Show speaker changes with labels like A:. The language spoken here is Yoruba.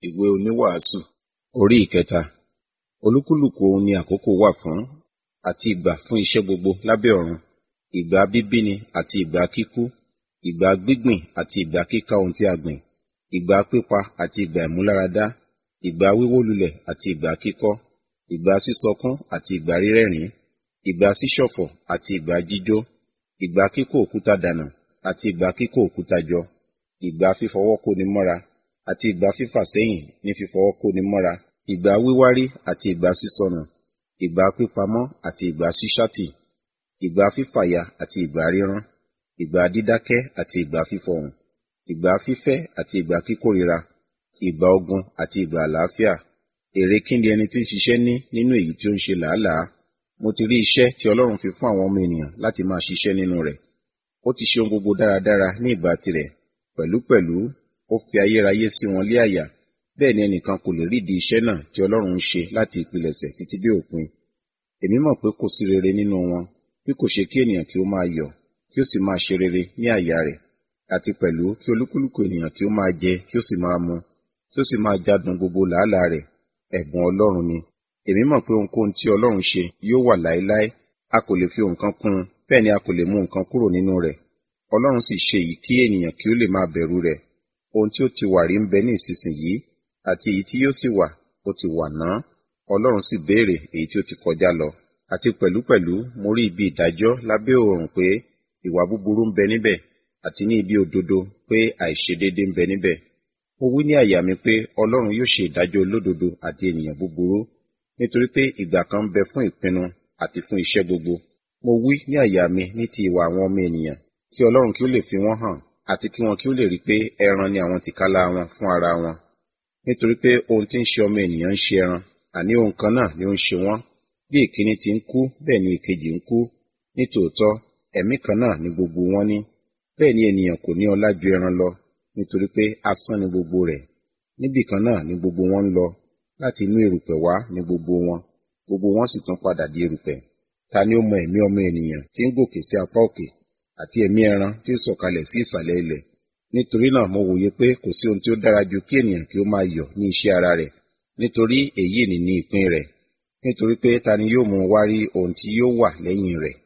A: ìwé oníwàásù orí ìkẹta olúkúlùkù ohun ni àkókò wà fún àti ìgbà fún iṣẹ́ gbogbo lábẹ́ ọ̀run ìgbà bíbíni àti ìgbà kíkú ìgbà gbígbìn àti ìgbà kíká ohun tí a gbìn ìgbà pípa àti ìgbà ìmúláradá ìgbà wíwó lulẹ̀ àti ìgbà kíkọ́ ìgbà sísọkún àti ìgbà rírẹ́rìn-ín ìgbà ṣíṣọ̀fọ̀ àti ìgbà jíjó ìgbà kíkó òkúta dànù àti ìgbà kíkó òkúta jọ ìgbà fífọwọ́ kóni mọ́ra àti ìgbà fífà sẹ́yìn ní fífọwọ́ kóni mọ́ra ìgbà wíwárí àti ìgbà sísọnù ìgbà pípamọ́ àti ìgbà ṣíṣátì ìgbà fífàya àti ìgbà rírán ìgbà dídákẹ́ àti ìgbà fífọhùn ìgbà fífẹ́ àti ìgbà kíkórira ìgbà ogun àti ìgbà àlàáfíà èrè kí ni ẹni tí ń ṣiṣẹ́ ní nínú èyí tí ó ń ṣe làálàá mo ti rí iṣẹ́ tí Ọlọ́run fi fún àwọn ọmọ ènìyàn láti máa ṣiṣẹ́ nínú rẹ̀ ó ti ṣe ohun gbogbo dáradára ní ìgbà tirẹ̀ pẹ̀lúpẹ̀lú ó fi ayérayé sí wọn lé àyà bẹ́ẹ̀ ni ẹnìkan kò lè rídìí iṣẹ́ náà tí Ọlọ́run ń ṣe láti ìpilẹ̀ṣẹ̀ títí dé òpin èmi mọ̀ pé kò sí rere nínú wọn bí kò ṣe kí ènìyàn kí ó máa yọ̀ kí ó sì máa ṣe rere ní àyà rẹ̀ àti pẹ̀lú kí olúkúlùkù ènìyàn kí ó máa jẹ kí ó sì máa mu kí ó sì máa jádùn gbogbo làálàá rẹ̀ ẹ̀bùn Ọlọ́run ni èmi mọ̀ pé ohunkóhun tí Ọlọ́run ṣe yóò wà láéláé a kò lè fi nǹkan kún un bẹ́ẹ̀ ni a kò lè mú nǹkan kúrò nínú rẹ̀ Ọlọ́run sì ṣe èyí kí ènìyàn kí ó lè máa bẹ̀rù rẹ̀ ohun tí ó ti wà rí ń bẹ ní ìsinsìnyí àti èyí tí yóò sì wà ó ti wà náà Ọlọ́run sì béèrè èyí tí ó ti kọjá lọ àti pẹ̀lúpẹ̀lú mo rí ibi ìdájọ́ lábẹ́ oòrùn pé ìwà búburú ń bẹ níbẹ̀ àti ní ibi òdodo pé àìṣedéédé ń bẹ níbẹ̀ mo wí ní àyà mi pé Ọlọ́run yóò ṣe ìdájọ́ olódodo àti ènìyàn búburú nítorí pé ìgbà kan ń bẹ fún ìpinnu àti fún iṣẹ́ gbogbo mo wí ní àyà mi ní ti ìwà àwọn ọmọ ènìyàn kí Ọlọ́run kí ó lè fi wọ́n hàn àti kí wọn kí ó lè rí pé ẹran ni àwọn tìkálà wọn fún ara wọn nítorí pé ohun tí ń ṣe ọmọ ènìyàn ń ṣe ẹran àní ohun kan náà ni ó ń ṣe wọ́n bí ìkíní ti ń kú bẹ́ẹ̀ ni ìkejì ń kú nítòótọ́ ẹ̀mí kan náà ni gbogbo wọn ní bẹ́ẹ̀ ni ènìyàn kò ní ọlá ju ẹran lọ nítorí pé asán ni gbogbo rẹ̀ níbì kan náà ni gbogbo wọn ń lọ láti inú erùpẹ̀ wá ni gbogbo wọn gbogbo wọn sì tún padà di erùpẹ̀ ta ni ó mọ ẹ̀mí ọmọ ènìyàn tí ń gòkè sí apá òkè àti ẹ̀mí ẹran tí ń sọ̀kalẹ̀ sí ìsàlẹ̀ ilẹ̀ nítorí náà mo wòye pé kò sí ohun tí ó dára ju kí ènìyàn kí ó máa yọ̀ ní iṣẹ́ ara rẹ̀ nítorí èyí ni ní ìpín rẹ̀ nítorí pé ta ni yóò mú wá rí ohun tí yóò wà lẹ́yìn rẹ̀